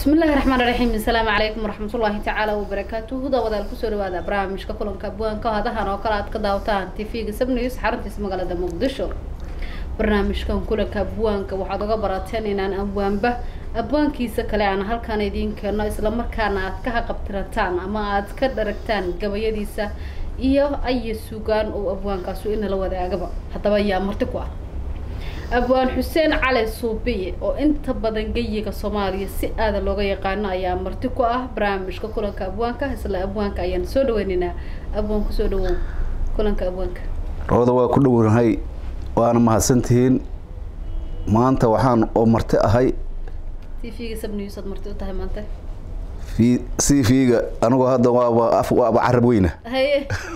bismillahi raxmaan raxiim asalaamu calaykum waraxmatullaahi tacaala wabarakaatuhu daawadaal kusoo dhawaada barnaamijka kulanka abwaanka hadahan oo kale aad ka daawataan tv-ga sabnews xaruntiisa magaalada muqdisho barnaamijkan kulanka abwaanka waxaad uga barateen inaan abwaanba abwaankiisa kale aan halkaan idiin keeno islamarkaana aad ka haqabtirataan ama aad ka dharagtaan gabayadiisa iyo aya sugaan oo abwaankaasu inala wadaagaba haddaba yaa marti ku ah abwaan xuseen cali suubiye oo inta badan geyiga soomaaliya si aada looga yaqaano ayaa marti ku ah barnaamijka kulanka abwaanka isla abwaanka ayaan soo dhaweynaynaa abwaan kusoo dhawow kulanka abwaanka rawada waa ku dhownahay waana mahadsantihiin maanta waxaan oo marti ahay t v-ga sabnews aad marti u tahay maanta v c v-ga anigu hadda waaba af waaba carab weyna haye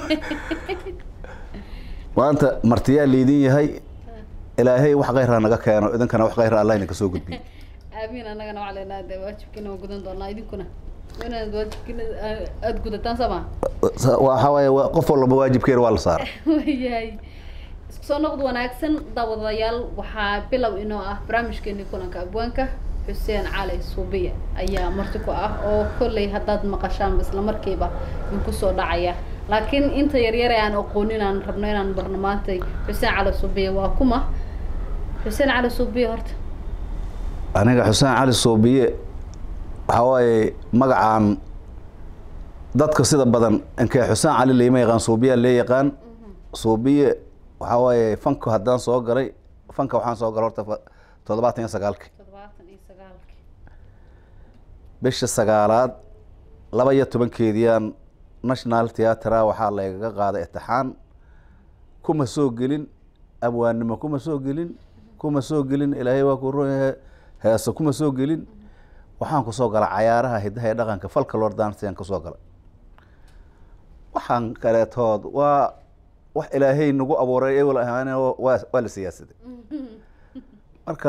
maanta martiyaa laydin yahay ilaahay wax kayraa naga keeno idinkana wax kayra allah idinka soo gudbiyo aamiin annagana waxaa leenaha de waajibkiina waa gudan doonaa idinkuna waa inaad waajibkiina aada gudataan soo maa waxaa waaye waa- qof walba waajibkeeda waa la saara wayahay isku soo noqod wanaagsan daawadayaal waxaa bilow inoo ah barnaamijkeeni kulanka abwaanka xuseen cali suubiya ayaa marti ku ah oo kolley haddaad maqashaan isla markiiba idinku soo dhacaya laakiin inta yaryare aan aqoonin aan rabno inaan barno maantay xuseen cali suubiya waa kuma xuseen cali suubiya horta aniga xuseen cali soobiye waxaa waaye magacaan dadka sida badan inkee xuseen cali layma yaqaan soobiyaa lee yaqaan soobiye waxaa waaye fanka haddaan soo galay fanka waxaan soo galay horta fa- toddobaatan iyo sagaalki toddobaatan iyo sagaalki bisha sagaalaad laba iyo tobankeediiyaan national theatra waxaa laygaga qaaday itixaan kuma soo gelin abwaannimo kuma soo gelin kuma soo gelin ilaahay waa ku runyahe heese kuma soo gelin waxaan kusoo galay cayaaraha hidaha ee dhaqanka falka lord dansian kasoo galay waxaan kaleetood waa wax ilaahay nagu abuuray ewel ahaan waa waa la siyaasaday marka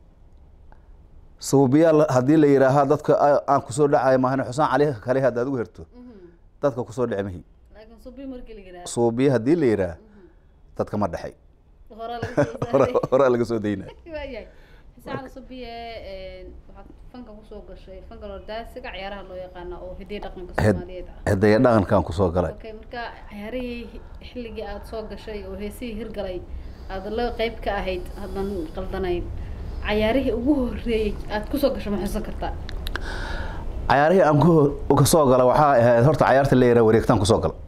suubiyaal haddii la yidhaahaa dadka a- aan kusoo dhacay maahan xusaan cali kale haddaad ugu herto dadka kusoo dhici mahi laakiin suubiya markii la yidhaha suubiya haddii la yidhaah dadka ma dhexay horaa laga soo hore saaray horaa laga soo daynaya waayahay xuseen cali suubiye waxaad fanka kusoo gashay fanka lordaasiga ciyaaraha loo yaqaana oo hidiya dhaqanka soomaaliyeed ah hidaya dhaqankaan kusoo galay okay marka ciyaarihii xilligii aada soo gashay oo heesihii hirgalay aada la qeyb ka ahayd haddan qaldanayn cayaarihii ugu horreeyey aada kusoo gasho ma xusan kartaa cayaarihii aan ku kasoo galay waxaa ahayd horta cayaarta la yidhaha wareegtaan kusoo galay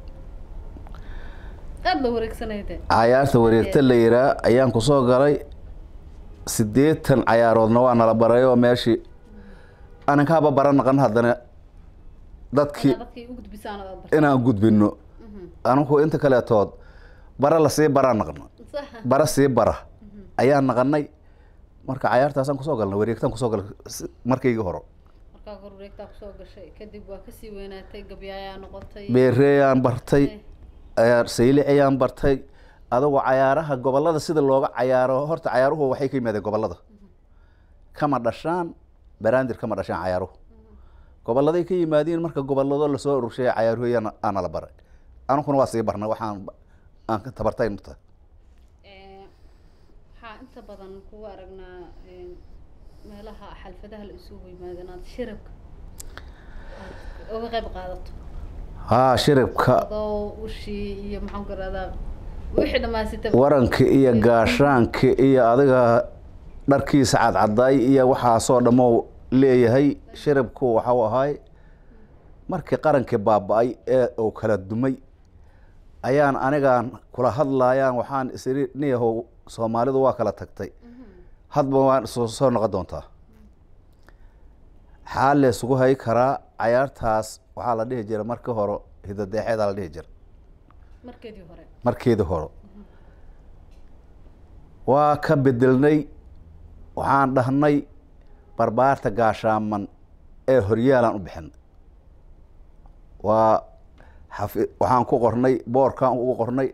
aada la wareegsanayde cayaarta wareegta la yidhaah ayaan kusoo galay siddeetan cayaaroodna waa nala baray oo meeshii aninkaaba baran naqan haddana dadkii Inaad dadkii u gudbisaan oo aad barto inaan gudbino anigu inta kaleetood bara lasii baraa naqno sax bara sii bara ayaan naqanay marka cayaartaasaan kusoo galnay wareegtaan kusoo galay si- markaygii horo markaa hor wareegtaa kusoo gashay kadib waa kasii weynaatay gabyaayaa noqotay beereeyaan bartay Eh, cayaar sayli ayaan bartay adagoo cayaaraha gobolada sida looga cayaaro horta cayaaruhu waxay ka yimaadeen gobolada kama dhashaan baraandir kama dhashaan cayaaruhu goboladay ka yimaadiin marka gobolado lasoo ururshay cayaaruhu ayaan aana la baray anukuna waa sii barnay waxaan aan ka tabartay mata eh, waxaa inta badan kugu aragnaa eh, meelaha xalfadaha la isugu yimaado inaad shirabka aad uga qayb qaadato haa shiribka adoo ushii iyo maxaan ku irahdaa wixii dhamaysataba waranka iyo gaashaanka iyo adiga dharkiisa cadcadaay iyo waxaasoo dhammo leeyahay shiribku waxau ahay markii qarankii baaba-ay ee uu kala dumay ayaan anigaan kula hadlaayaan waxaan isiri niyahow soomaalidu waa kala tagtay hadba waan soo soo noqon doontaa xaal laysugu hay karaa cayaartaas waxaa la dhihi jira markii hore hidadeexeedaa la dhihi jira markeedii hore markeedii hore waa ka bedelnay waxaan dhahnay barbaarta gaashaaman ee horyaalaan u bixinay waa xafi waxaan ku qornay boorkaan ugu qornay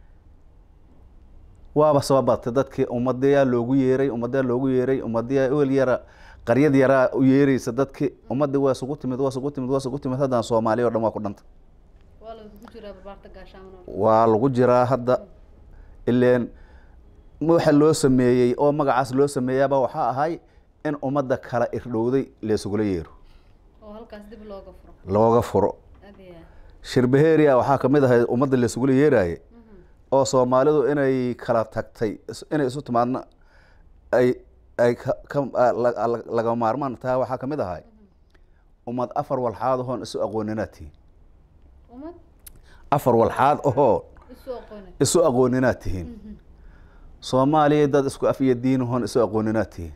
waaba soo batay dadkii ummadayaa loogu yeeray ummadayaa loogu yeeray ummadayaa ewel yara qaryad yaraa u yeereysa dadkii ummadii waa isugu timid waa isugu timid waa isugu timid haddaan soomaaliya o dhan waa ku dhanta waa lagu jiraa barbaarta gaashaamano waa lagu jiraa hadda ileen waxa loo sameeyey oo magacaas loo sameeyaaba waxaa ahay in ummadda kala irdhowday laysugula yeero oo halkaas dib looga furo looga furo adiya shirbaheria waxaa kamid ahay ummadda laisugula yeeraaye oo soomaalidu inay kala tagtay is- inay isu timaadna ay ay ka- ka- a- la- la- laga maarmaan tahay waxaa kamid ahay ummad afar walxaad ahoon isu aqooninaad tihiin umad afar walxaad ahoo isu aqoonay isu aqooninaad tihiin soomaaliya dad isku af iyo diin ahoon isu aqooninaad tihiin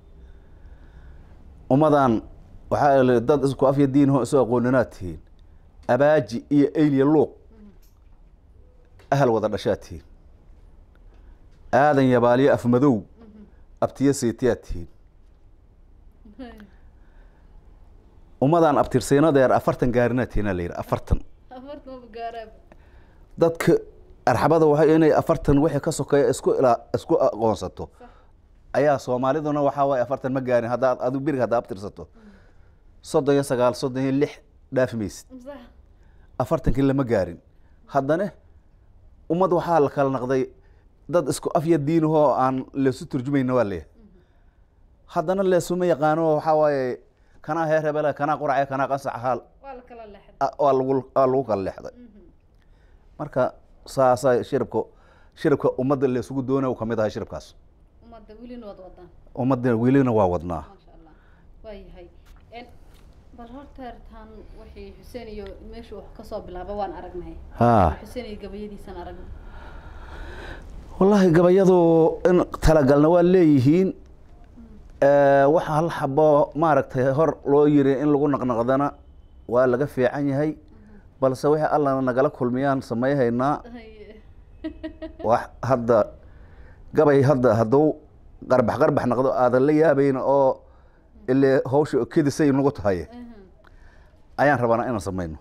ummadan waxaa la- dad isku af iyo diin ahoon isu aqooninaad tihiin abaaji iyo eyliya luuq ahal wada dhashaad tihiin aadan yabaaliyo afmadow abtiyo seetiyaad tihiin ummadan abtirsiinadeer afartan gaarinaad tihiin aa la yidhi afartan afartan ma gaaraaba dadka arxabada waxay inay afartan wixii ka sokeeya isku ilaa isku aqoonsato ayaa soomaaliduna waxaa waaye afartan ma gaarin haddaad adigu beriga haddaa abtirsato soddon iyo sagaal soddon iyo lix dhaafi maysid sax afartankii lama gaarin haddana ummad waxaa la kala naqday dad isku af iyo diinahoo aan leesu turjumayna waa leeyahay haddana leesuma yaqaano waxaa waaye kanaa heer hebele kanaa qurace kanaa qasac haal waa la kala leexday a- waa lagu waa lagu kala leexday marka saasaa shiribka shiribka ummadda leesugu doonay uu kamid ahay shiribkaas ummadda welina wad wadaan ummadda welina waa wadnaa maasha allah waa yahay En, bal horta tan wixii xuseen iyo meesha wax kasoo bilaaba waan aragnay ha xuseen iyo gabayadiisan aragnay wallaahi gabayadu in talagalna waa leeyihiin waxa hal xabo maaragtay hor loo yiri in lagu naqnaqdana waa laga fiican yahay balse wixii alla nagala kulmiyaan samayhaynaa Haye. wax hadda gabay hadda hadduu qarbax qarbax noqdo aadan la yaabayn oo ile hawsha kedisay nagu tahay Mhm. ayaan rabanaa inaan samayno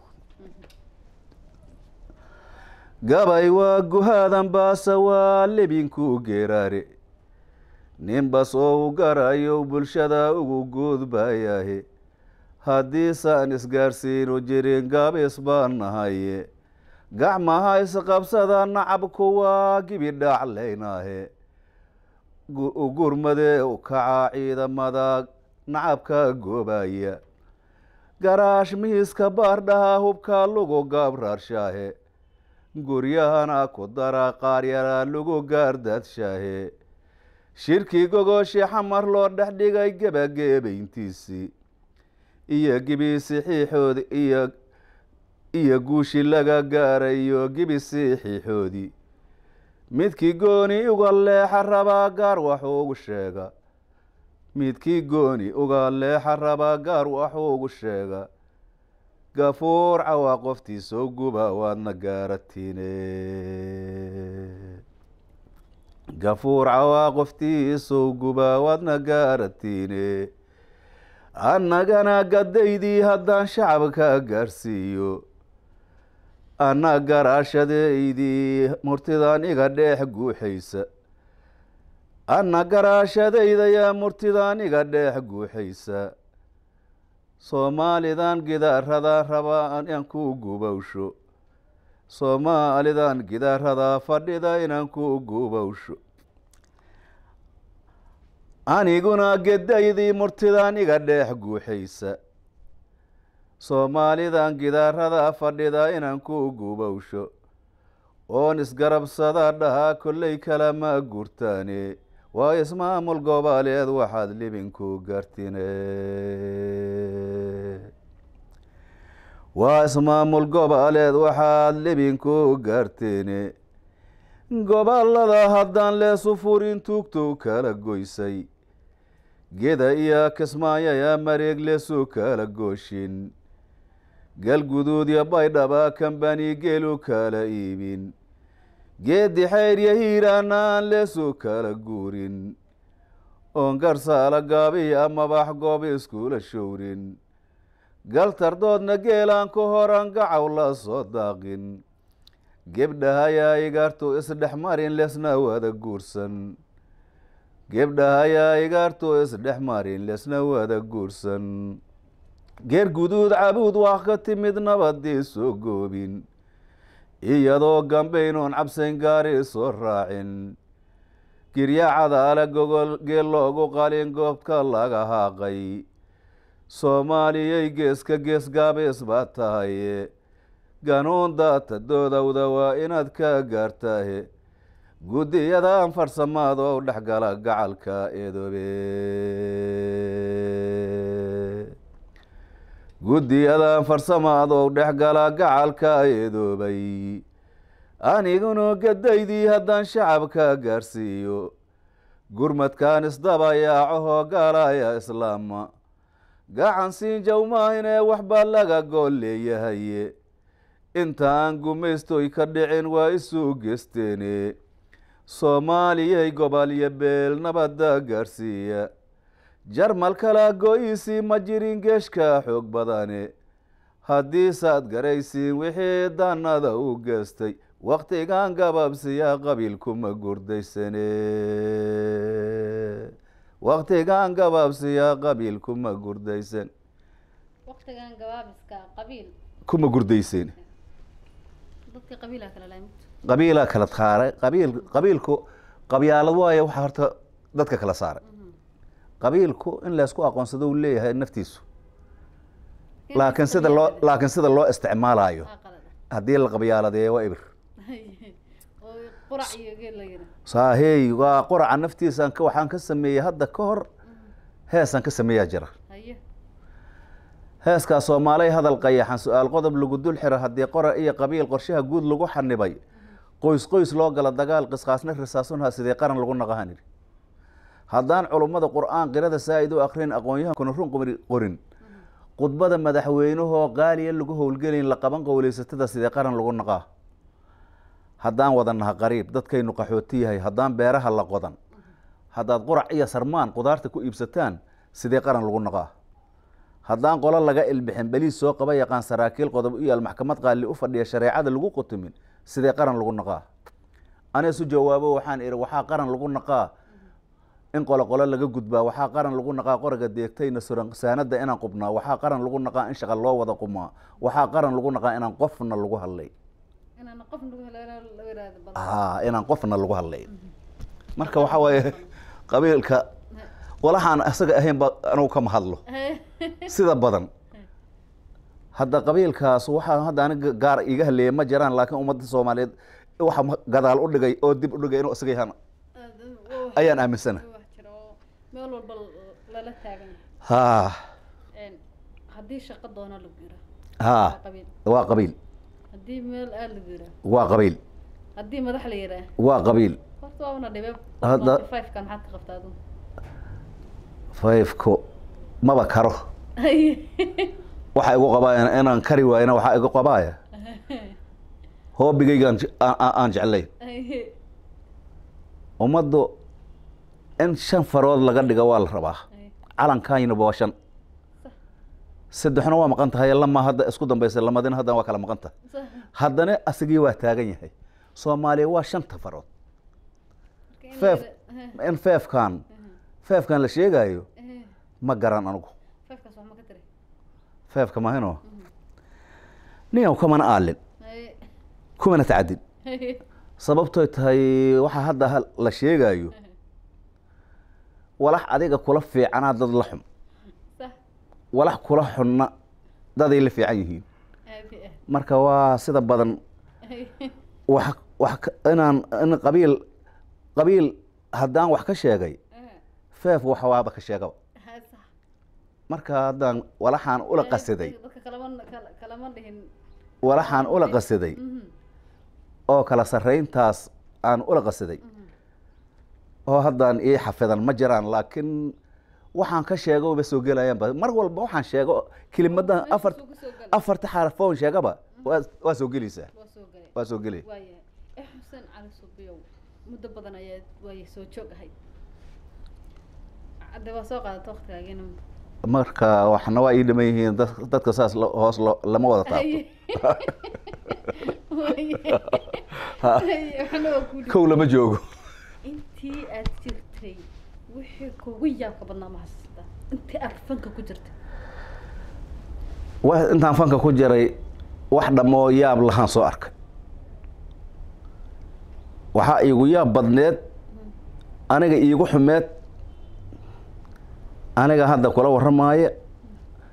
gabay waa guhaadan baase waa lebinku geeraare ninbas oo u garayo bulshada ugu guudbayahe haddiisaan isgaarsiinu jirin gabis baan nahaye gacmaha isqabsada nacabku waa gibidhaclaynahe gu- u gurmadee u kaca ciidamada nacabka goobaya garaash miiska baardhaha hubka lagu gaabraarshahe guryahana ku dara qaaryara lagu gaardaadshahe shirkii gogoshi xamar loo dhex dhigay gebageebayntiisii iyo gibisi xiixoodi iyo iyo guushi laga gaarayo gibisi xiixoodii midkii gooni uga leexa rabaa gaar waxuu ugu sheega midkii gooni uga leexa rabaa gaar waxuu ugu sheega gafuur cawaa qoftiisoo guba waadna gaaratine gafuur cawaa qoftiisoo guba waadna gaaratine annagana gadaydii haddaan shacabka gaarsiiyo anna garaashadaydii murtidan iga dheex guuxaysa anna garaashadaydayaa murtidan iga dheex guuxaysa soomaalidan gidaaradan rabaa inaan ku gubowsho soomaalidan gidaaradaa fadhida inaan ku gubowsho aniguna gedaydii murtidan iga dheex guuxaysa soomaalidan gidaaradaa fadhida inaan ku gubowsho oon isgarabsada dhahaa kolley kalama gurtaane waa ismaamul goboleed waxaad libinku gartine waa ismaamul goboleed waxaad libinku gartine gobolada haddaan leesu furin tuugtow kala goysay geda iyo kismaayaya mareeg leesu kala gooshin galguduud iyo baydhaba kambani geelu kala iibin geedi xayr iyo hiiraana aan leesu kala guurin oon garsaala gaabiy amabax goob iskula showrin galtardoodna geelaan ku horan gacaw la soo daaqin gebdhahayaa igaartu isdhex marin lesna wada guursan gebdhahayaa igaartu isdhex marin lesna wada guursan geer guduud cabuud wax ka timid nabadii soo goobin iyadoo gambeynoon cabsayn gaari soo raacin girya cadaale gogol geel loogu qalin goobka laga haaqay soomaaliyay geeska gees gaabees baa tahaye ganuun daata doodowda waa inaad ka gaartahe guddiyadan farsamaad oo dhexgala gacalka eedoobe guddiyadan farsamaad oo dhexgala gacalka eedoobay aniguna gadaydii haddaan shacabka gaarsiiyo gurmadkan isdabayaacohoo gaalaya islaama gacan siin jawmaahinee waxbaa laga gool leeyahaye inta aan gumaystoy ka dhicin waa isuu geesteene soomaaliyay gobol iyo beel nabadda gaarsiiya jarmal kala go-iisii ma jirin geeshka xoog badane haddii saad garaysiin wixii danada u geestay waktigan gabaabsiyaa qabiilkuma gurdaysane waktigan gabaabsiyaa qabiilkuma gurdaysan waqtigan gabaabiska qabiil kuma gurdaysen dadka qabiilaa kala lahay mugta qabiilaa kala saaray qabiil qabiilku qabyaalad waayo waxaa horta dadka kala saaray qabiilku in laysku aqoonsado uu leeyahay naftiisu laakiin sida loo laakiin sida loo isticmaalayo Aa, qalad haddii la qabyaaladeeyo waa ibir oo qurac iyo geel la yidhi saahey waa qoraca naftiisaan ka waxaan ka sameeyey hadda ka hor heesaan ka sameeyaa jira haye heeskaa soomaalay hadal qayaxan su-aal qodob lagu dul xiro haddii qora iyo qabiil qorshaha guud lagu xanibay qoys qoys loo gala dagaal qisqaasna risaasunha sidee qaran lagu naqahan yidhi haddaan culummada qur-aan qirada saa'id u akrin aqoon-yahankuna run qori- qorin khudbada madaxweynahoo qaaliya lagu howlgelayn la qaban qowleysatada sidee qaran lagu naqaa haddaan wadanaha qariib dadkaynu qaxooti yahay haddaan beeraha la qodan haddaad qurac iyo sarmaan qudaarta ku iibsataan sidee qaran lagu naqaa haddaan qolo laga ilbixin beliis soo qaba yaqaan saraakiil qodob u yaal maxkamad qaali u fadhiya shareecada lagu qutumin sidee qaran lagu naqaa ana isu jawaabo waxaan ihi waxaa qaran lagu naqaa in qolo qolo laga gudbaa waxaa qaran lagu naqaa qoraga deegtayna suran saanada inaan qubnaa waxaa qaran lagu naqaa in shaqa loo wada qumaa waxaa qaran lagu naqaa inaan qofna lagu hadlay inaan qof nagu helo la yiraahdo badan haa inaan qofna lagu hadlay marka waxaa waaye qabiilka walaxaan isaga ahayn ba anugu kama hadlo sida badan hadda qabiilkaas waxaa hadda aniga gaar iga haleeya ma jiraan laakiin ummadda soomaaliyeed waxa ma- gadaal u dhigay oo dib u dhigay inuu isaga yahaan ayaan aaminsana wax jira oo meel walba lala taagan haa yahay haddii shaqo doona lagu yira haa qabiil waa qabiil haddii meel aad lagu yira waa qabiil haddii madax la yiraa waa qabiil horta waa una dhibee Hadda- five-kan maxaad ka qabtaa adu fayfko maba karo waxa igu qabaaya inaan kari waayna waxaa igu qabaaya hoobigaygaan je- aan- aan aan jeclayn ummaddu in shan farood laga dhiga waa la rabaa calankaynaba waa shan saddexna waa maqan tahay lama hadda isku dambaysa lamadina haddana waa kala maqan tahay haddana asigii waa taagan yahay soomaaliya waa shanta farood feef in feefkan feefkan la sheegayo ma garan anugu fifekaas wax ma ka tiri feefka mahino ninyaw kamana aalin kumana tacadin sababtoy tahay waxaa hadda hal- la sheegayo walax adiga kula fiicanaa dad la xun sax walax kula xunna daday la fiican yihiin aadi ah marka waa sida badan wax wax ka- inaan in qabiil qabiil haddaan wax ka sheegay feef wax waaba ka sheegaba sax marka haddaan walaxaan ula qasiday dadka kalama kala- kalama dhihin walaxaan ula qasiday Mhm, oo kala sarrayntaas aan ula qasiday mhm. oo haddaan ii xafidan ma jiraan laakiin waxaan ka sheego ba soo gelayaan ba mar walba waxaan sheego kelimadan Meesha afar suuga soo gal. afarta xarfoon sheegaba waa waa soo gelaysaa waa soo galay waa soo gelay waayahay eh xuseen cali subiyow muddo badan ayaa waay soo joog ahayd hadde waa soo qaadata waqtigaagiina marka waxna waa ii dhiman yihiin dad- dadka saas lo- hoos lo- lama wada taabto waxna waa ku kow lama joogo intii aad jirtay wixii kugu yaabka badnaa ma xasuustaa intii aad fanka ku jirtay wa intaan fanka ku jiray wax dhammoo yaab lahaan soo arkay waxaa iigu yaab badneed aniga iigu xumeed aniga hadda kula warramaayo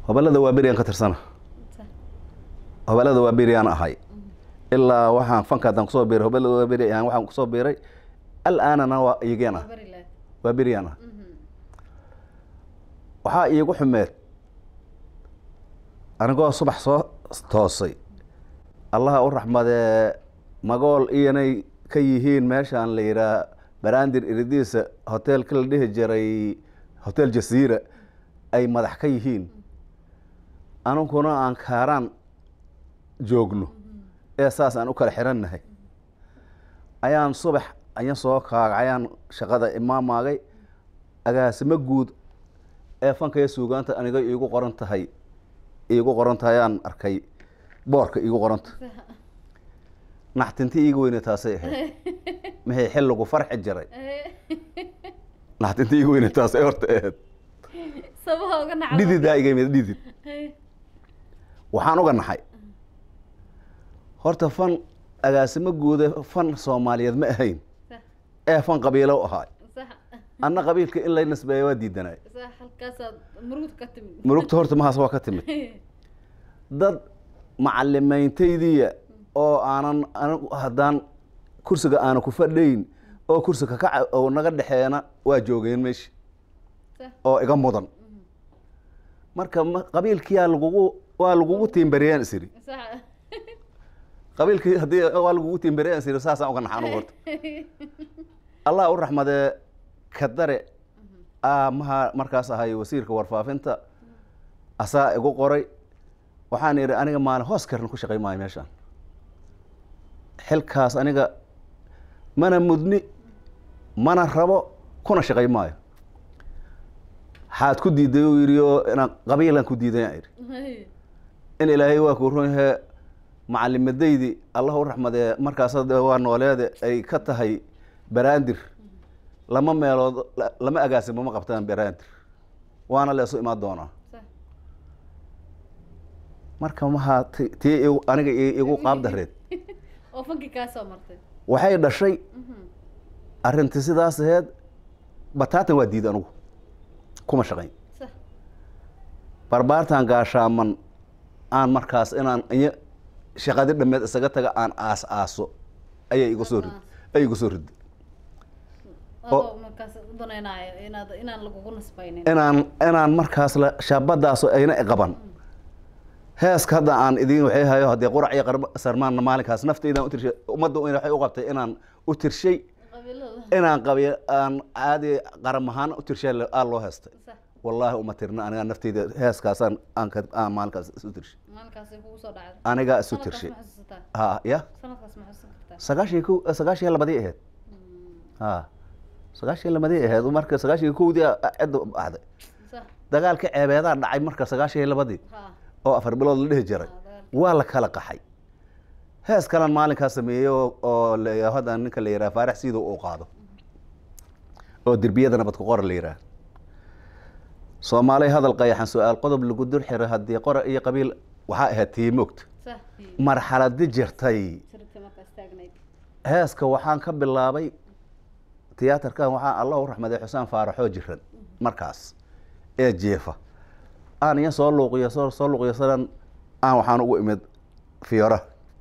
hobalada waa beriyaan ka tirsana Sax. hobalada waa beriyaan ahay ilaa waxaan fanka haddaan kusoo biiray hobalada waa beri ahaan waxaan kusoo biiray al-aanana waa iyageen ah Bari lahayd. waa beriyaan ah Mhm. waxaa iigu xumeed anigoo subax soo toosay allaha u raxmadee magool iyanay ka yihiin meeshaan la yidhaah baraandir iridiisa hoteelka la dhihi jiray hotel jasiira ay madax ka yihiin aniguna aan kaaraan joogno ee saas aan u kala xirannahay ayaan subax ayaan soo kaagay ayaan shaqada imaamaagay agaasimo guud ee fanka iyo suugaanta aniga iigu qoran tahay iigu qoran tahay ayaan arkay boorka iigu qoranta naxtinti iiga weyne taasay ahayd maxay xilligu farxi jiray naxtinti iiga weyne taasay horta ahayd sabaha uga nacda dhididaa iga yimid dhidid waxaan uga naxay horta fan agaasimo guude fan soomaaliyeed ma ahayn sax ee fan qabiilo u ahaay sax anna qabiilka in lay nisbeeya waa diidanay sax halkaasaad murugta ka timid murugta horta mahaas waa ka timid dad macalimayntaydiya oo aanan anigu haddaan kursiga aana ku fadhayn oo kursiga ka ca- oo naga dhexeena waa joogeen meesha sax oo iga mudan marka ma- qabiilkiyaa lagugu waa lagugu tiimbariyaan isiri sax qabiilkii haddii waa lagugu tiimbariyaan isiri saasaan uga naxan horta allah u raxmadee kadare aamaha markaas ahay wasiirka warfaafinta asaa igu qoray waxaan idhi aniga maalin hoos karna ku shaqay maayo meeshaan xilkaas aniga mana mudni mana rabo kuna shaqay maayo xaad ku diiday uu yidhi oo inaan qabiilan ku diiday aan idhi in ilaahay waa kuu run yahe macalimadaydi allah u raxmadee markaas hadda waa nooleede ay ka tahay baraandir lama meelood la- lama agaasimo ma qabtaan baraandir waana leesu imaan doonaa sax marka maha ti- tii igu- aniga i- igu qaab dareed oo fankii kaa soo martay waxay dhashay Mhm. arrintii sidaas aheed bataatan waa diid anigu kuma shaqayn sax barbaartan gaashaaman aan markaas inaan iyo shaqadi dhameed isaga taga aan aas aaso ayay igu soo rid ay igu soo riday adoo markaas u danaynayo inaad inaan lagugu nasbaynin inaan inaan markaas la shaabadaas ayna iqaban heeska hadda aan idin waxay hayo haddii qurac iyo qarb sarmaanna maalinkaas naftaydan u tirshay ummadda waxay u qabtay inaan u tirshay qabiilada inaan qabiy aan caadi qaram ahaan u tirshay aa loo heestay sax wallaahi uma tirna aniga naftayda heeskaasaan aan ka aan maalinkaas isu tirshay maalinkaasay kugu soo dhacday anigaa isu sanadkaas tirshay ma xasuusataa ha ya sanadkaas ma xasuusan kartaa sagaashan ko sagaashan iyo labadii ahayd ha sagaashan iyo labadii ahayd marka sagaashan iyo kowdii a- cidda baxday sax dagaalka ceebeedaa dhacay marka sagaashan iyo labadii ha oo afar bilood la dhihi jiray ha, dagaalkii. waa la kala qaxay hees kalan maalinkaas sameeyey oo oo la- hadda ninka la yidhaha faarax siido uu qaado oo derbiyada nabad ku qora la yidhaha soomaaliya hadal qayaxan su-aal qodob lagu dur xiray haddii qora iyo qabiil waxaa ahayd tii moogta sax marxaladi jirtay sirta markaas taagnayd heeska waxaan ka bilaabay tiyaatarkan waxaa allah u raxmaday xusaan faaraxoo jiran markaas ee jeefa aan iyo soo luuqiyo soo soo luuqiyo sadan aan waxaan ugu imid fiyoora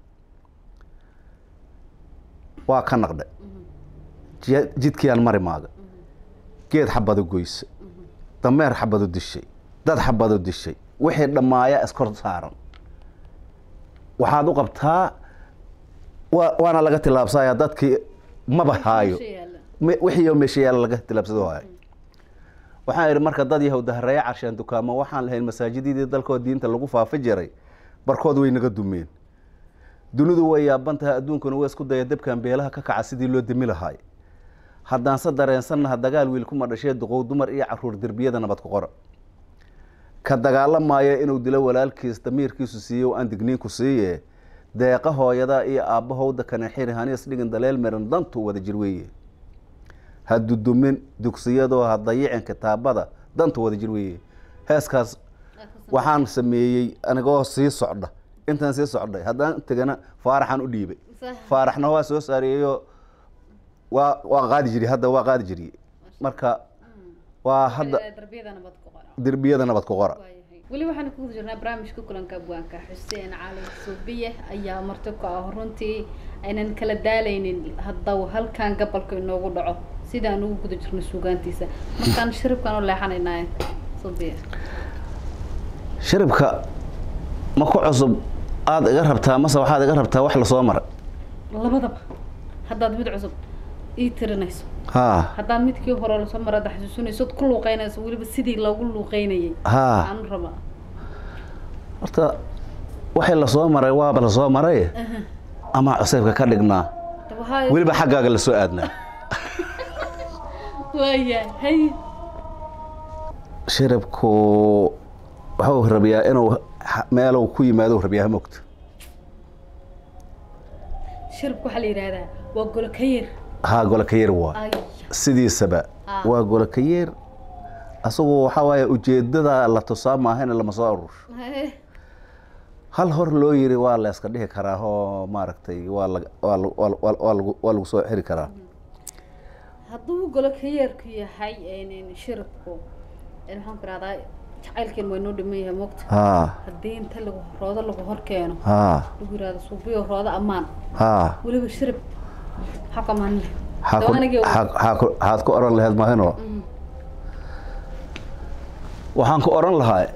waa ka naqdhay ji- jidkiiyaan mari maaga geed xabadu goyse dameer xabadu dishay dad xabadu dishay wixii dhammaaya iskor saaran waxaad u qabtaa wa- waana laga tilaabsaya dadkii maba haayo Meesha yaalla. Me- wixii oo meesha yaala laga tilaabsado waayo waxaan idhi marka dad yahow dahareeya carsheen dukaamo waxaan lahayn masaajididii dalkoo diinta lagu faafi jiray barkood way naga dumeen dunidu way yaaban tahay adduunkuna waa isku daya dabkan beelaha ka kaca sidii loo demi lahaay haddaanse dareensannaha dagaal wiil kuma dhashee duqow dumar iyo caruur derbiyada nabad ku qora ka dagaalamaya inuu dilo walaalkiis damiirkiisu siiye oo aan digniinku siiye deeqa hooyada iyo aabbahowda kana xiri haniis dhigin daleel meran dantu wada jir weeye ha dudumin dugsiyadoo ha dayicin kitaabada dantu wada jir weeye heeskaas Aad ku sameysid. waxaan sameeyey anigoo sii socda intaan sii socday haddaan tegana faaraxaan u dhiibay sax faaraxna waa soo saareeyo waa waa qaadi jiri hadda waa qaadi jiriye marka waa hadda Waxaa darbiyada nabad ku qora derbiyada nabad ku qora waayahay weli waxaan ku guda jirnaa barnaamijka kulanka abwaanka xuseen cali suubiye ayaa marti ku ah runtii aynan kala daalaynin haddaw halkan gabalka inoogu dhaco sidaan ugu guda jirno suugaantiisa markaan shiribkaan u leexanaynaa suubiye shiribka ma ku cusub aada iga rabtaa mase waxaad iga rabtaa wax lasoo maray labadaba haddaad mid cusub ii tirinayso haa haddaad midkii hore lasoo mara ada xasuusinayso od ku luuqeynayso weliba sidii loogu luuqeynayay haa aan rabaa horta waxay lasoo maray waaba lasoo maray ama cusaybka ka dhignaa dabahaa weliba xaggaaga lasoo aadnaa waaya hay shiribku wuxuu rabiyaa inuu ha- meelow ku yimaado rabiyaa mogta shiribka waxaa la yidhaahdaa waa golo ka yar haa golokayeer waa ay sidiisaba Ah. waa golokayeer asagu waxaa waaye ujeedada la tusaa maahayna lama soo aruur Hay. hal hor loo yiri waa la iska dhihi karaa oo maaragtay waa lag- waa lag- waa lag- waa lag- waa lagu waa lagu soo xiri karaa hadduu golo ka yeerku yahay een, shiribku een, waxaan ku rahdaa jacaylkeen waa inoo dhiman yahay mogta haa haddii inta lagu roodo lagu hor keeno haa lagu yihahdo suubiyo roodo ammaan haa weliba shirib maxaa ku ammaan leh xaa ku- Dawanagii uu- xaa- xaa ku- xaad ku oran lahayd mahino Mhm. waxaan ku oran lahaa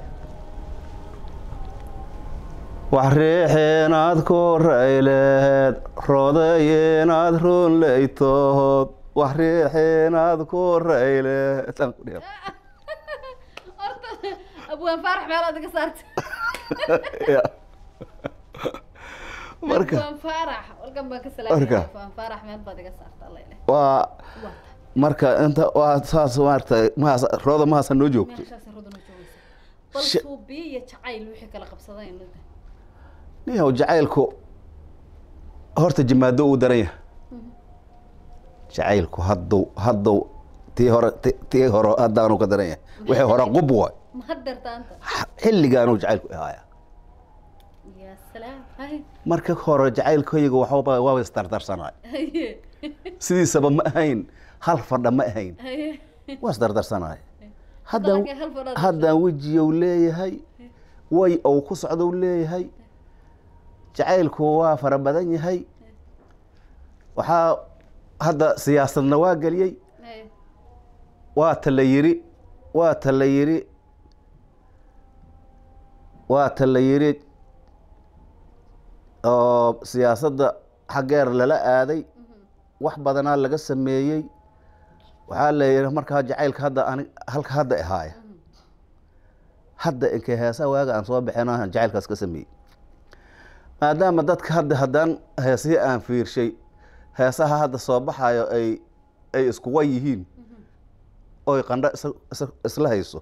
wax riixeenaad ku rayleed roodayeenaad runleytood wax riixeenaad ku rayleed Aan ku dhihi. horta abwaan faarax meelaad iga saarta Ya. marka abwaan faarax walkan baan ka Marka. salaamaya abwaan faarax meel baad iga saarta alla ileh waa waa marka inta waa saas maaragtay mahas rooda mahasa noo joogto meeshaas rodana joogaysa bal Shi- suubiye iyo jacayl wixii kala qabsadeen midda niyow jacaylku horta jimaado uu daran yahay jacaylku hadduu hadduu tii hore ti- tii hore haddaanu ka daran yahay wixii hore qub waay ma hadeertaanta xilligaanuu jacaylku ahaaya yaa salaam hay marka hore jacaylkayga waxba waaba isdardarsanaay haye sidiisaba ma ahayn hal fadha ma ahayn haye waa isdardarsanaay haddaan Hadalkay hal fadhaad haddaan wejiyow leeyahay way ou ku socdow leeyahay jacaylku waa fara badan yahay waxaa hadda siyaasadna waa geliyey haye waa ta la yiri waa ta la yiri waa ta la yiri oo siyaasadda xaggeer lala aaday wax badanaa laga sameeyey waxaa la yidhi markaa jacaylka hadda ani halka hadda ahaaya hadda inkay heesaha waaga aan soo bixin aan jacaylkaas ka sameeyey maadaama dadka hadda haddaan heesihii aan fiirshay heesaha hadda soo baxayo ay ay iskuwa yihiin oy qandho is- is- isla hayso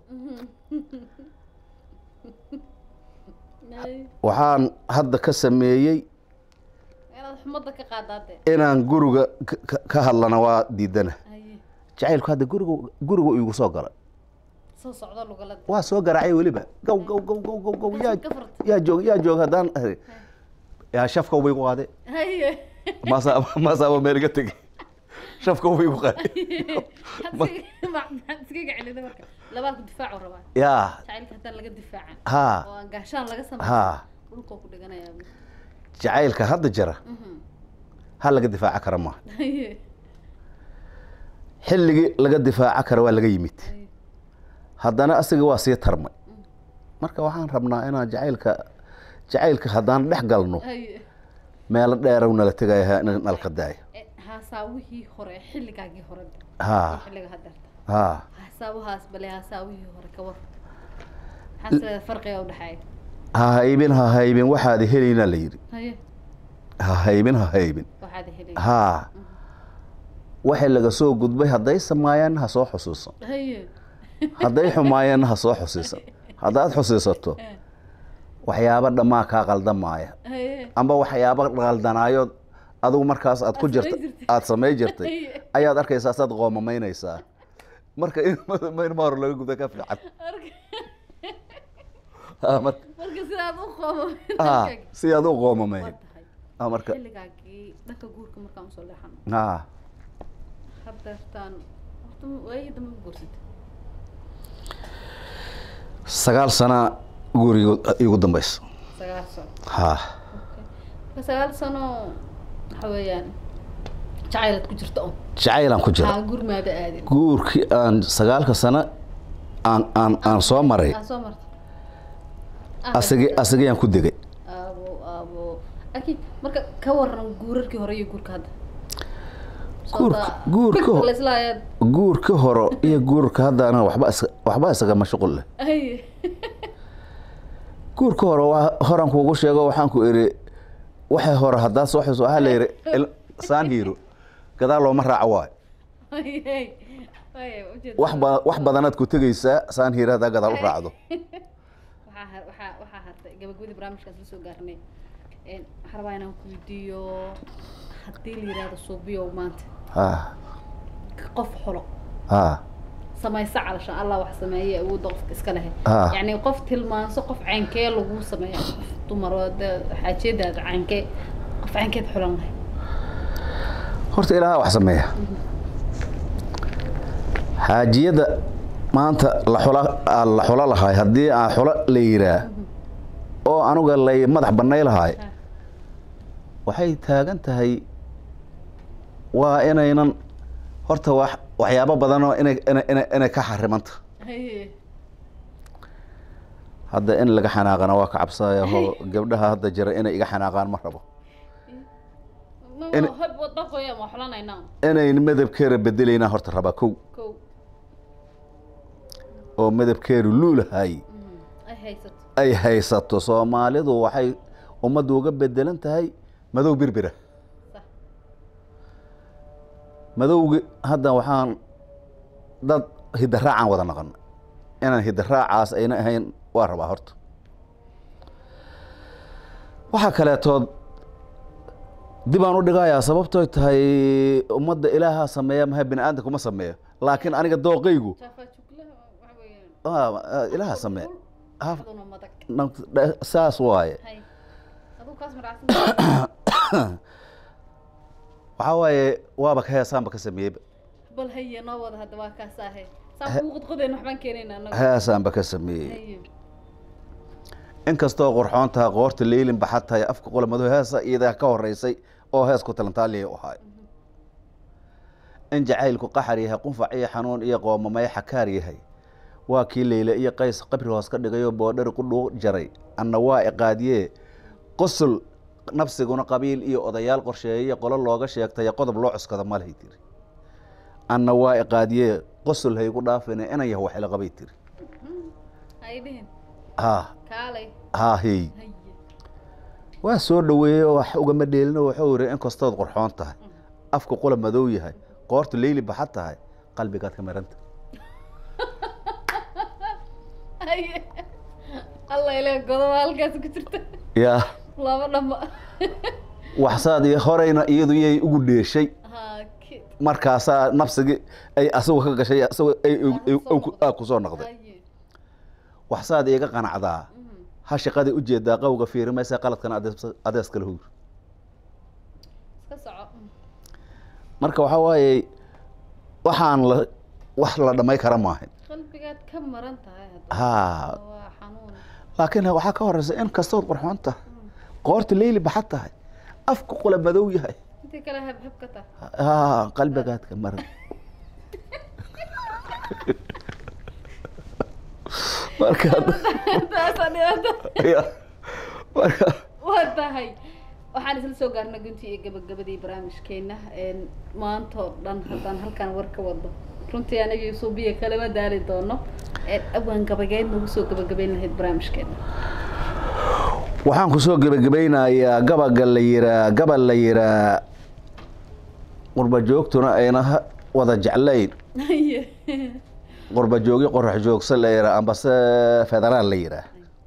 haye waxaan hadda ka sameeyey inaad xumadda ka qaadaate inaan guriga ka- ka- ka hadlana waa diidana haye jacaylku hadda guriga guriga igu soo galay soo socdo lugalada waa soo garaacay weliba gow gow gow gow gow gow yaa ka furta yaa joog yaa joog haddaan yaa shafka way ku qaade haye maasaa maasaaba meel iga tegey shafka way ku qaade maxaad iskaga celida marka labaalku difaacu rabaa yaa jacaylka haddaan laga difaacan haa oo aan gaashaan laga sameyn haa dhulkoo ku dhiganayaa jacaylka hadda jira Mhm. ha laga difaaca kara maaha haye xilligii laga difaaca kara waa laga yimid haye haddana asiga waa sii tarmay marka waxaan rabnaa inaan jacaylka jacaylka haddaan dhex galno haye meelo dheerow nala tegaya nalka daaya Eh, haasaawihii hore xilligaagii hore haa xilliga hadeerta haa hasaawahaas bale hasaawihii hore ka war maxaa farqiga udhexeeya ha haybin ha haybin waxaad helaynaa la yidhi haye ha haybin ha haybin waxaad helay haa waxay laga soo gudbay hadday samaayeenna ha soo xusuusan haye hadday xumaayeenna ha soo xusiisan haddaad xusiisato Eh, waxyaabo dhammaa kaa qaldamaaya haye amba waxyaabo qaldanaayood adigu markaas aad ku Aad jirta samayn jirtay. aad samay jirtay Haye. ayaad arkaysaa saad qoomamaynaysaa marka in maynma hor laga guda ka fiican Marka- Ah, marka marka sidaad u qoomo ah, si aad u qoomamay waa tahay Ah, marka xilligaagii dhanka guurka markaan usoo leexano ah, hadeertaan horta waayii dambe ma guursatay sagaal sana guriga igu dambeysa sagaal sano ha marka sagaal sano waxa weeyaan jacaylad ku jirta un jacaylaan ku jira haa gurmaada aadin guurkii aan sagaalka sano aan aan aan soo maray aa soo marta asagi asagayaan ku degay aabo aabo akiid marka ka waran guurarkii hore iyo guurka hadda Guurka- guurka ho- laislaayaad guurka hore iyo guurka haddaana waxba is waxba isaga mashquul leh ay guurka hore waa horan kuugu sheego waxaan ku iri waxay hore haddaad soo xuso waxaa la yidhi il- saan hiiro gadaal looma raaco waayo ay ay ay ujeeda wax ba wax badanaad ku tegaysaa saan hiiro haddaa gadaal u raacdo waxaa har- waxaa waxaa hartay gabagabadii barnaamijkaas la soo gaarnay Een, waxaan rabaa inaan ku weydiiyo haddii la yidhaahdo suubiyow maanta ha qof xulo ha samaysa calashan allah wax sameeye awoodda qofka iska lehe Ah. yacni qof tilmaanso qof caynkee lagu sameeya qof dumar oo dee xaajeedaada caynkee qof caynkeed xulan lahay horta ilaaha wax sameeya xaajiyada maanta la xula aan la xulo lahay haddii aan xulo la yiraa oo anuga lay madax bannay lahay Ah. waxay taagan tahay waa inaynan horta wax waxyaabo badanoo inay inay inay inay ka xarimanta Haye. hadda in laga xanaaqana waa ka cabsaya ho gabdhaha hadda jira inay iga xanaaqaan ma rabo Ma- In- ma- hab wadda qoya ma xulanaynaa inayn midabkeeda bedelaynaa horta rabaa kow kow oo midabkeedu luulahay Mhm. ay haysato ay haysato soomaalidu waxay ummaddu uga bedelan tahay madow birbira sax madowgi hadda waxaan dad hidaraacaan wada naqan inaan hidaraacaas ayna ahayn waa rabaa horta waxaa kaleetood dib aan u dhigayaa sababtooy tahay ummadda ilaaha sameeya maha bini aadamka kuma sameeyo laakiin aniga dooqaygu jaafa juglaha waxa weeyaan ah, ah, ilaaha sameeya Ah, aduna madag naf- dha- saas waaye hay aduu kaas maracsan waxaa waaye waaba ka heesaanba ka sameeyeyba bal haye noo wada hadda waa kaas ahe saan kuu qodqodayn waxbaan keenayna anagu heesaanba ka sameeyey haye inkastoo qurxoon tahay qoorta leylin baxad tahay afka qolamado heesa iyadaa ka horeysay oo hees ku talantaaliya u ahay in jacaylku qaxar yahay qunfac iyo xanuun iyo qoomamay xakaar yahay waa kii leyle iyo qays qabri hoos ka dhigayoo boodhari ku dhuu jaray anna waa iqaadiyee qosul nafsiguna qabiil iyo odayaal qorsheeye qolo looga sheegtay qodob loo cuskada malhay tiri anna waa iqaadiyee qosul haygu dhaafine inan yah waxila qabay tiri hay dhihin ha kaalay ha hey haye waa soo dhaweeyey oo wax ugama dheelino wuxuu yidhi inkastood qurxoon tahay afka qula madow yahay qoorta leyli baxad tahay qalbigaad ka maranta haye alla ile godoba halkaas ku jirta yaa laba dhama waxsaad iyo horeyna iyadu yay ugu dheeshay ha kid markaasaa nafsigii ay asagu ka gashay asagu ay aa ku soo noqday haye waxsaad iiga qanacdaa Mhm. ha shaqadii ujeedaa qawga fiiri maysa qaladkana adees- adees kala huur iska soco marka waxaa waaye waxaan la wax la dhamay kara maahan qalbigaad ka maran tahay hadda ha waa xanuun laakiin waxaa ka horeysa in kastood qurxoon tahay qoorta leyli baxad tahay afka qula madow yahay intii kale habhab ka tahay haa qalbigaadka maran marka taasaan dhibaato ya, marka waa tahay waxaan isla soo gaarnay guntii iyo gabagabadii barnaamijkeena een, maanta oo dhan haddaan halkaan war ka wado runtii anagii suubiya kalama daali doono een, awaan gabageed nagu soo gabagabayn lahayd barnaamijkeena waxaan kusoo gebagabaynayaa gabaga la yiraa gabal la yiraa qurba joogtuna ayna ha- wada jeclayn haye qurba joogi qorax joogsa la yiraa ambase federaal la yiraa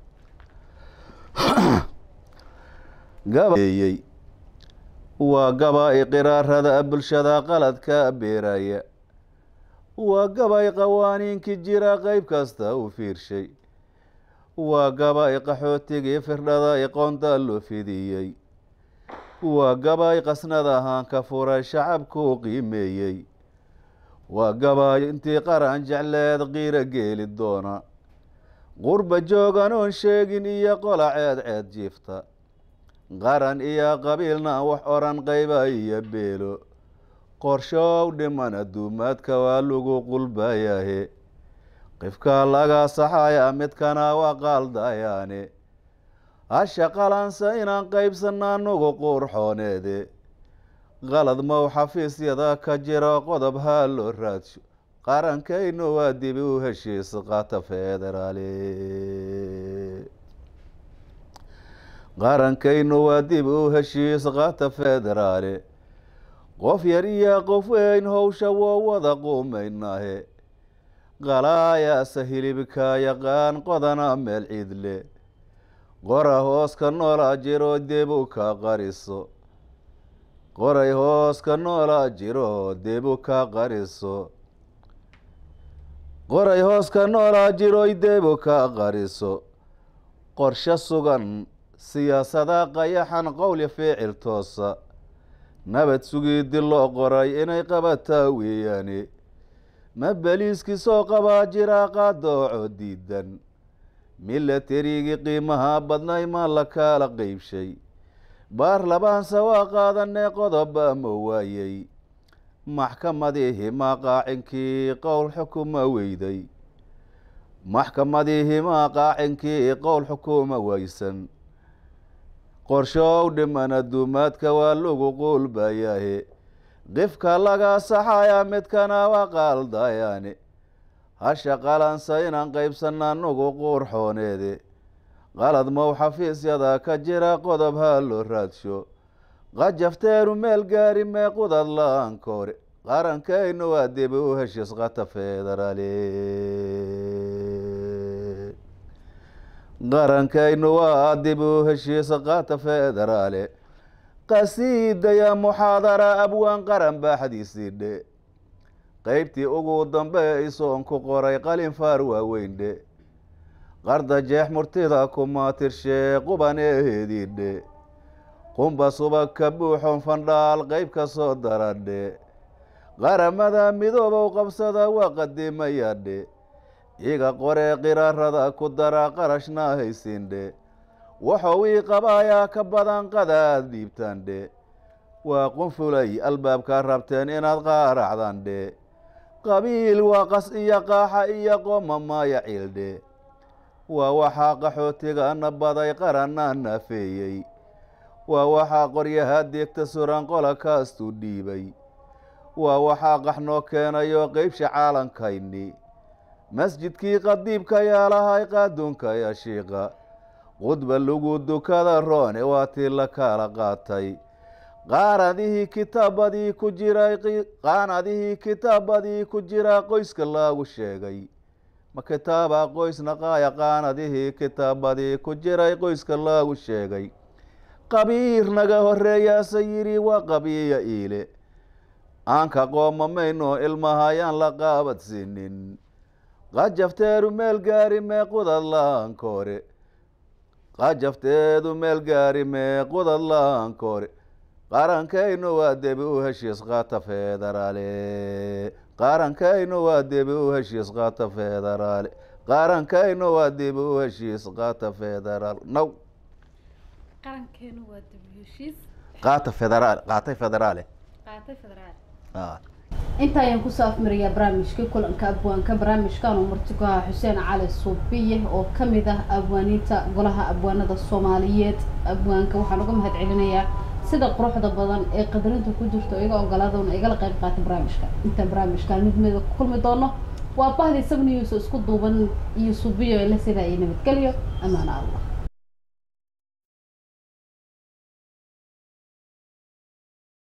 gabayey waa gabay qiraarada bulshada qaladka beeraya waa gabay qawaaniinkii jira qayb kasta u fiirshay waa gabay qaxootigii firdhada iqoonta loo fidiyey waa gabay qasnada ahaan ka furay shacabku qiimeeyey waa gabay intii qaran jecleed qiiro geeli doona qurba joogan oon sheegin iyo qola ceed ceed jiifta qaran iyo qabiilna wax oran qayba iyo beelo qorshow dhiman adduumaadka waa lagu qulbayahe qifka laga saxaya midkana waa qaaldayaane hasha qalansa inaan qaybsana anugu quurxooneede qalad mow xafiisyada ka jiro qodob haa loo raadsho qarankaynu waa dibi u heshiis qaata federaale qarankaynu waa dib u heshiis qaata federaale qof yar iyo qof weyn howsha woo wada quumaynahe qalaayaasa hilibka yaqaan qodana meel ciidle qora hoos ka noola jiro debu ka qariso qoray hoos ka noola jiro debu ka qariso qoray hoos ka noola jiroy debu ka qariso qorshe sugan siyaasada qayaxan qowli ficil toosa nabad sugidi loo qoray inay qabataa weeyaane ma beliiskii soo qabaa jiraa qaadooco diidan milaterigii qiimaha badnay ma la kaala qeybshay baarlabaanse waa qaadanee qodoba ma waayey maxkamadihii maa qaacinkii qowl xukuma weyday maxkamadihii maa qaacinkii qowl xukuma weysan qorshow dhiman adduumaadka waa lagu quulbayahe qifka laga saxaya midkana waa qaaldayaane hasha qalansa inaan qaybsana anugu quurxooneede qalad mow xafiisyada ka jira qodob haa loo raadsho qajafteenu meel gaari mee qudad la-aan koore qarankaynu waa dibi u heshiis qata federaale qarankaynu waa dib u heshiis qaata federaale qasiidaya muxaadara abwaan qaran baaxdiisii dhe qeybtii ugu dambe isoon ku qoray qalin faar waaweyn dhe qarda jeex murtida kuma tirshee qubaneedii dhe qumba subag ka buuxon fandhaal qeyb ka soo daradhe qaramada midoobow qabsada waa qadimaya dhe iga qoree qiraarada ku dara qarashna haysin dhe waxuu ii qabaayaa ka badan qadaad dhiibtaan dhe waa qunfulay albaabka rabteen inaad qaaracdan dhe qabiil waa qas iyo qaaxa iyo qooma maaya ciildhe waa waxaa qaxootigana baday qaranna naafeeyey waa waxaa qoryaha deegta suran qola kaastuu dhiibay waa waxaa qaxnoo keenayo qeybsha caalankayni masjidkii qadiibka yaalahay qaaduunka ya shiiqa qudba lagu dukada roone waa tii la kala qaatay qaanadihii kitaabadii ku jiray qaanadihii kitaabadii ku jira qoyska laagu sheegay ma kitaaba qoysna qaaya qaanadihii kitaabadii ku jiray qoyska laagu sheegay qabiir naga horeeyaase yidhi waa qabiya iile aanka qooma mayno ilmahayaan la qaabadsiinin qajafteedu meel gaari mee qudad laankoore qajafteedu meel gaari mee qudad laankoore qarankaynu waa debi u heshiis qaata federaale qarankaynu waa debi u heshiis qaata federaale qarankaynu waa debi u heshiis qaata federaal now qarankeenu waa dib heshiis qaata federaal qaatay federaale qaatay federaal ah inta ayaan kusoo afmarayaa barnaamijka kulanka abwaanka barnaamijkan uu marti ku ahaa xuseen cali suubiye oo kamid ah abwaaniinta golaha abwaanada soomaaliyeed abwaanka waxaan uga mahad celinayaa sida quruxda badan ee qadarinta ku jirto iga ogolaadona igala qayb qaatay barnaamijka intaan barnaamijkan mid mida ku kulmi doono waa bahdii sabnius isku duuban iyo suubiyo la sidaa iyo nabadgelyo amaana allah